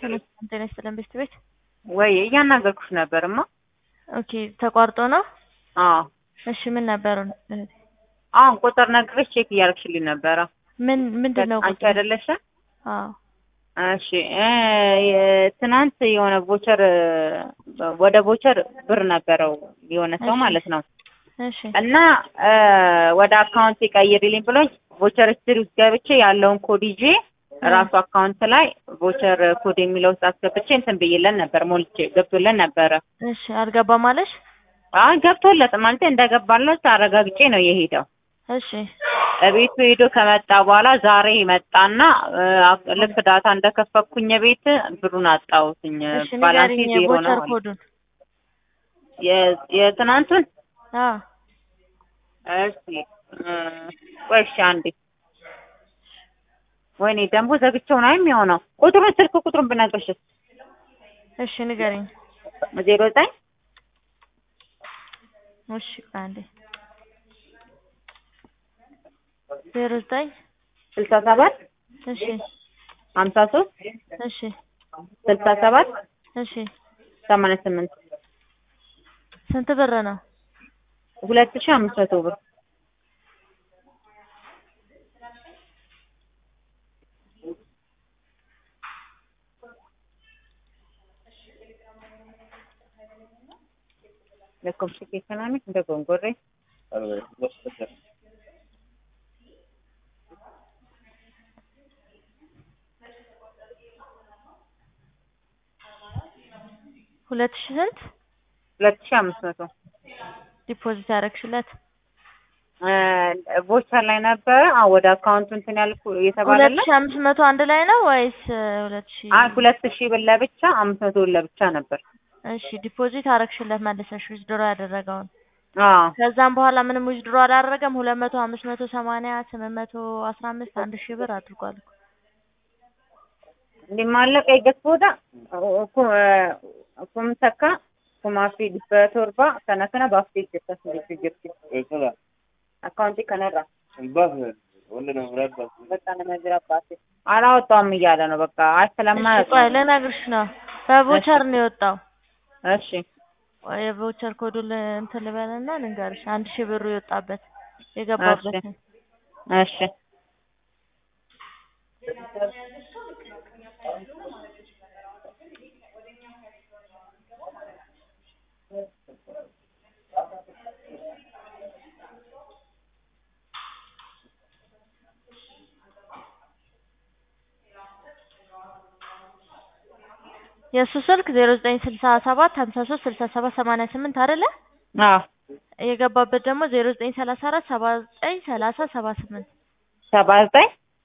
ጤና ይስጥልን ቤት ቤት ወይ እያናገርኩሽ ነበርማ። ኦኬ ተቋርጦ ነው። አዎ እሺ ምን ነበሩ? አሁን ቁጥር ነግሬሽ ቼክ እያደረግሽልኝ ነበረ። ምን ምንድን ነው? አንቺ አይደለሽ? አዎ እሺ እ ትናንት የሆነ ቦቸር ወደ ቦቸር ብር ነበረው የሆነ ሰው እሺ። ማለት ነው እሺ እና እ ወደ አካውንት ይቀይርልኝ ብሎኝ ቦቸር ስትሪ ውስጥ ገብቼ ያለውን ኮድ ይዤ ራሱ አካውንት ላይ ቦቸር ኮድ የሚለው ውስጥ አስገብቼ እንትን ብዬለን ነበር ሞልቼ ገብቶለን ነበረ። እሺ አልገባም አለሽ? አይ ገብቶለት ማለት እንደገባለት አረጋግጬ ነው የሄደው። እሺ ቤቱ ሄዶ ከመጣ በኋላ ዛሬ መጣና እ ልክ ዳታ እንደከፈኩኝ ቤት ብሩን አጣሁትኝ። እሺ ባላንሴ ንገሪኝ ዜሮ ነው የቦቸር አለ። ኮዱን። የ- የትናንቱን አዎ እሺ እ ቆይ እሺ አንዴ ወይኔ ደግሞ ዘግቼው ነው የሚሆነው። ቁጥሩን ስልክ ቁጥሩን ብነግርሽስ እሺ ንገሪኝ። ዜሮ ዘጠኝ እሺ ቆይ አንዴ ዜሮ ዘጠኝ ስልሳ ሰባት እሺ ሀምሳ ሶስት እሺ ስልሳ ሰባት እሺ ሰማንያ ስምንት ስንት ብር ነው? ሁለት ሺህ አምስት መቶ ብር ለኮምፕሊኬሽን እንደ ጎንጎሬ ሁለት ሺህ ስንት ሁለት ሺህ አምስት መቶ ዲፖዚት ያደረግሽለት? ቦቸር ላይ ነበረ። አዎ ወደ አካውንቱ እንትን ያልኩ ሁለት የተባለለት ሺህ አምስት መቶ አንድ ላይ ነው ወይስ እ ሁለት ሺህ አይ ሁለት ሺህ ብር ለብቻ አምስት መቶ ብር ለብቻ ነበር። እሺ ዲፖዚት አረግሽለት መልሰሽ ዊዝድሮ ያደረገውን አዎ ከዛም በኋላ ምንም ዊዝድሮ አላደረገም። ሁለት መቶ አምስት መቶ ሰማንያ ስምንት መቶ አስራ አምስት አንድ ሺህ ብር አድርጓል እኮ። እንዲማለቀ ይገስቦዳ ኩምተካ ኩማፊ ዲበቶርባ ከነከነ ባፍቴ ጀተስ ጅርቲ አካውንቲ ከነራ በቃ ለመዝራ ባሴ አላወጣውም እያለ ነው። በቃ አይ እሺ ስለማያውቅ ቆይ ነው። ልነግርሽ ነው። በቮቸር ነው የወጣው። እሺ ቆይ የቮቸር ኮዱን ል- እንትን ልበልና ልንገርሽ። አንድ ሺህ ብሩ የወጣበት የገባበት እሺ የእሱ ስልክ ዜሮ ዘጠኝ ስልሳ ሰባት ሀምሳ ሶስት ስልሳ ሰባት ሰማንያ ስምንት አይደለ? አዎ የገባበት ደግሞ ዜሮ ዘጠኝ ሰላሳ አራት ሰባ ዘጠኝ ሰላሳ ሰባ ስምንት ሰባ ዘጠኝ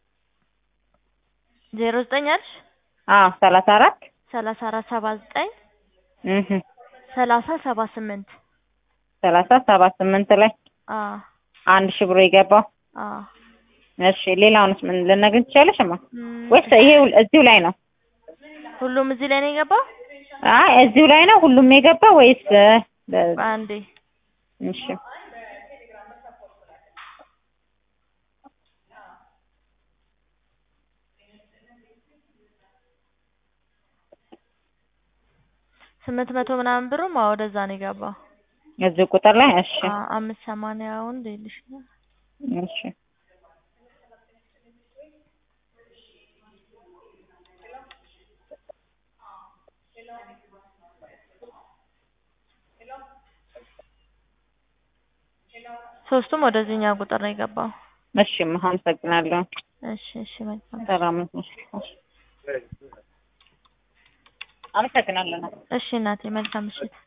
ዜሮ ዘጠኝ አልሽ አዎ ሰላሳ አራት ሰላሳ አራት ሰባ ዘጠኝ እህ ሰላሳ ሰባ ስምንት ሰላሳ ሰባ ስምንት ላይ አዎ አንድ ሺህ ብር የገባው አዎ እሺ ሌላውንስ ምን ልነግር ትችያለሽ? እማ እም፣ ወይስ ይሄ እዚሁ ላይ ነው? ሁሉም እዚህ ላይ ነው የገባው? አይ እዚሁ ላይ ነው ሁሉም የገባው ወይስ እ፣ በ- አንዴ እሺ ስምንት መቶ ምናምን ብሩም አዎ ወደዛ ነው የገባው። እዚሁ ቁጥር ላይ እሺ አዎ አምስት ሰማንያውን ልልሽ ነው። እሺ ሶስቱም ወደዚህኛው ቁጥር ነው የገባው። እሺ እማ አመሰግናለሁ። እሺ እሺ መልካም ሰላም ነሽ? እሺ አመሰግናለሁ። እሺ እናቴ መልካም ምሽት።